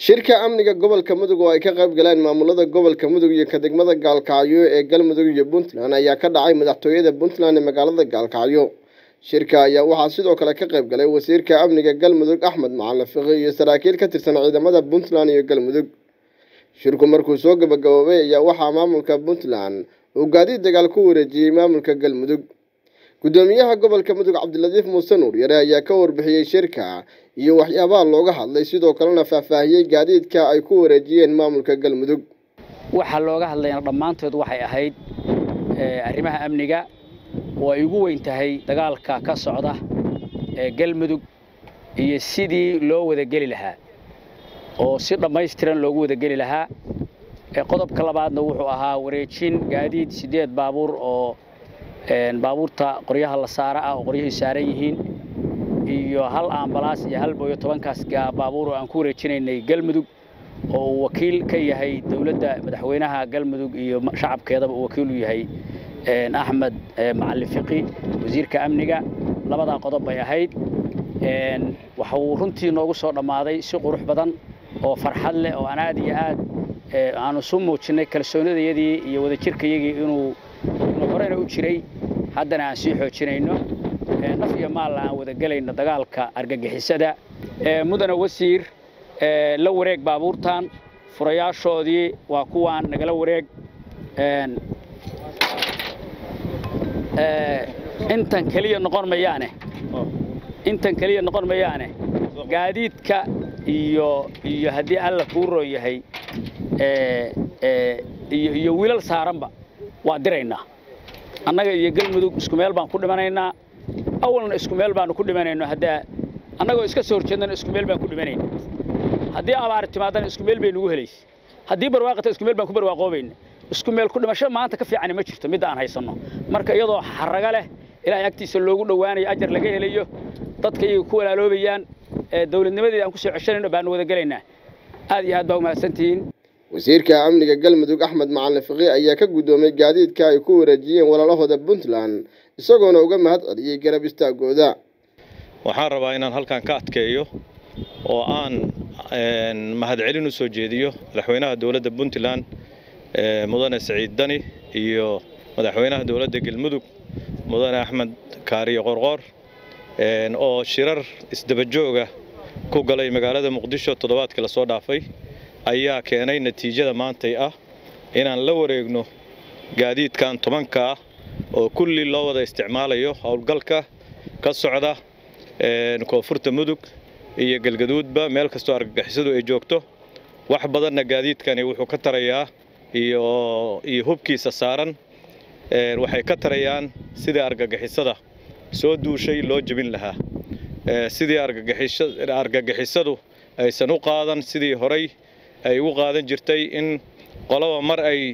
shirka amniga gobolka mudug oo ay ka qayb galeen maamulada gobolka mudug iyo ka degmada gaalkacyo ee galmudug iyo puntland ayaa ka dhacay madaxtooyada puntland ee magaalada gaalkacyo shirka ayaa waxaa sidoo kale ka qayb galay wasiirka amniga galmudug axmed macalin fiqi iyo saraakiil ka tirsan ciidamada puntland iyo galmudug shirku markuu soo gabagaboobay ayaa waxaa maamulka puntland uu gaadiid dagaal ku wareejiyey maamulka galmudug gudoomiyaha gobolka mudug cabdiladiif muuse nuur yare ayaa ka warbixiyey shirka iyo waxyaabaha looga hadlay sidoo kalena faahfaahiyey gaadiidka ay ku wareejiyeen maamulka galmudug waxaa looga hadlayna dhammaantood waxay ahayd arrimaha amniga oo ay ugu weyn tahay dagaalka ka socda ee galmudug iyo sidii loo wadageli lahaa oo si dhammaystiran loogu wadageli lahaa qodobka labaadna wuxuu ahaa wareejin gaadiid siddeed baabuur oo baabuurta qoryaha la saara ah oo qoryahii saaran yihiin iyo hal ambalaas iyo hal booyo tobankaas baabuur oo aan ku wareejinaynay galmudug oo uu wakiil ka yahay dowladda madaxweynaha galmudug iyo shacabkeedaba uu wakiil u yahay axmed macalin fiqi wasiirka amniga labadaa qodob bay ahayd waxa uu runtii noogu soo dhammaaday si qurux badan oo farxad leh oo aan aad iyo aad aanu isu muujinnay kalsoonidayadii iyo wadajirkayagii inuu inuu horena u jiray haddana aan sii xoojinayno naf iyo maalla aan wadagelayno dagaalka argagixisada mudana wasiir la wareeg baabuurtan furayaashoodii waa kuwaan nagala wareeg intan keliya noqon mayaane intan keliya noqon mayaane gaadiidka iyo iyo haddii alla kuu roon yahay iyo wiilal saaranba waa diraynaa annaga iyo galmudug isku meel baan ku dhimanaynaa awalna isku meel baanu ku dhimanayno haddaa annagoo iska soo horjeednana isku meel baan ku dhimanayna haddii abaar timaadana isku meel bay nugu helaysa haddii barwaaqata isku meel baan ku barwaaqoobayna isku meel ku dhimasho maanta ka fiicani ma jirto midda aan haysanno marka iyadoo xaraga leh ilaahay agtiisa loogu dhowaanayo ajar laga helayo dadka iyaga ku walaaloobayaan dowladnimadeeda aan ku soo ceshanayno baanu wada gelaynaa aad iyo aad baa umahadsantihiin wasiirka amniga galmudug axmed macalin fiqi ayaa ka guddoomay gaadiidka ay ku wareejiyeen walaalahooda puntland isagoona uga mahad celiyey garab istaagooda waxaan rabaa inaan halkan ka adkeeyo oo aan mahadcelin u soo jeediyo madaxweynaha dowladda puntland mudane saciid dani iyo madaxweynaha dowladda galmudug mudane axmed kaariyo qorqoor oo shirar isdabajooga ku galay magaalada muqdisho toddobaadkii lasoo dhaafay ayaa keenay natiijada maantay ah inaan la wareegno gaadiidkan tobanka ah oo kulli loo wada isticmaalayo howlgalka ka socda koonfurta mudug iyo galgaduudba meel kastoo argagixisadu ay joogto wax badanna gaadiidkani wuxuu ka tarayaa iyo hubkiisa saaran waxay ka tarayaan sidii argagixisada soo duushay loo jebin lahaa sidii argagixisadu aysan u qaadan sidii horay ay ugu qaadan jirtay in qolaba mar ay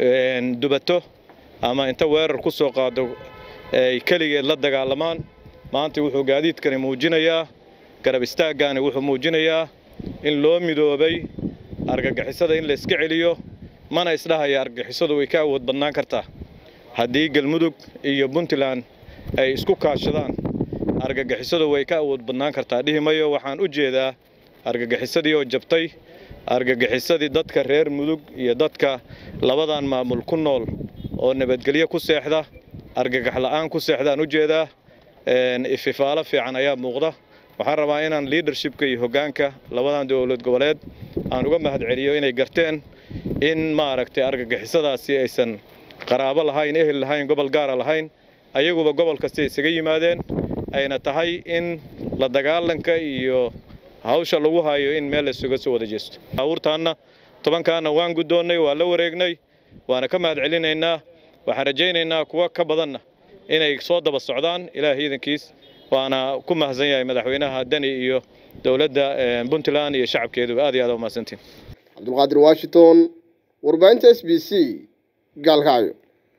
dubato ama inta weerar ku soo qaado ay keligeed la dagaalamaan maanta wuxuu gaadiidkani muujinayaa garab istaaggaani wuxuu muujinayaa in loo midoobay argagixisada in la iska celiyo mana isdhahaya argagixisadu way ka awood badnaan kartaa haddii galmudug iyo puntland ay isku kaashadaan argagixisadu way ka awood badnaan kartaa dhihi mayo waxaan u jeedaa argagixisadii oo jabtay argagixisadii dadka reer mudug iyo dadka labadan maamul ku nool oo nabadgelyo ku seexda argagax la'aan ku seexdaan u jeedaa ififaalo fiican ayaa muuqda waxaan rabaa inaan liadershipka iyo hoggaanka labadan dowlad goboleed aan uga mahad celiyo inay garteen in maaragtay argagixisadaasi aysan qaraabo lahayn ehel lahayn gobol gaara lahayn ayaguba gobol kasta isaga yimaadeen ayna tahay in la dagaalanka iyo hawsha lagu hayo in meel laysuga soo wada jeesto baabuurtaanna tobankaana waan guddoonnay waa la wareegnay waana ka mahad celinaynaa waxaan rajaynaynaa kuwa ka badanna inay soo daba socdaan ilaah iidankiis waana ku mahadsan yahay madaxweynaha dani iyo dowladda puntland iyo shacabkeeduba aad iyo aad umahadsantiin cabdulqaadir washington warbaahinta s b c gaalkacyo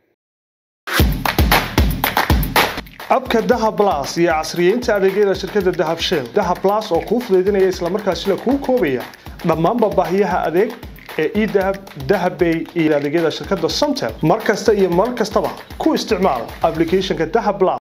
abka dahab las iyo casriyeynta adeegyada shirkadda dahab shell dahab las oo kuu fudaydinaya islamarkaasina kuu koobaya dhammaanba baahiyaha adeeg ee edahab dahabbay iyo adeegyada shirkadda somtel mar kasta iyo mar kastaba ku isticmaal applicationka dahab las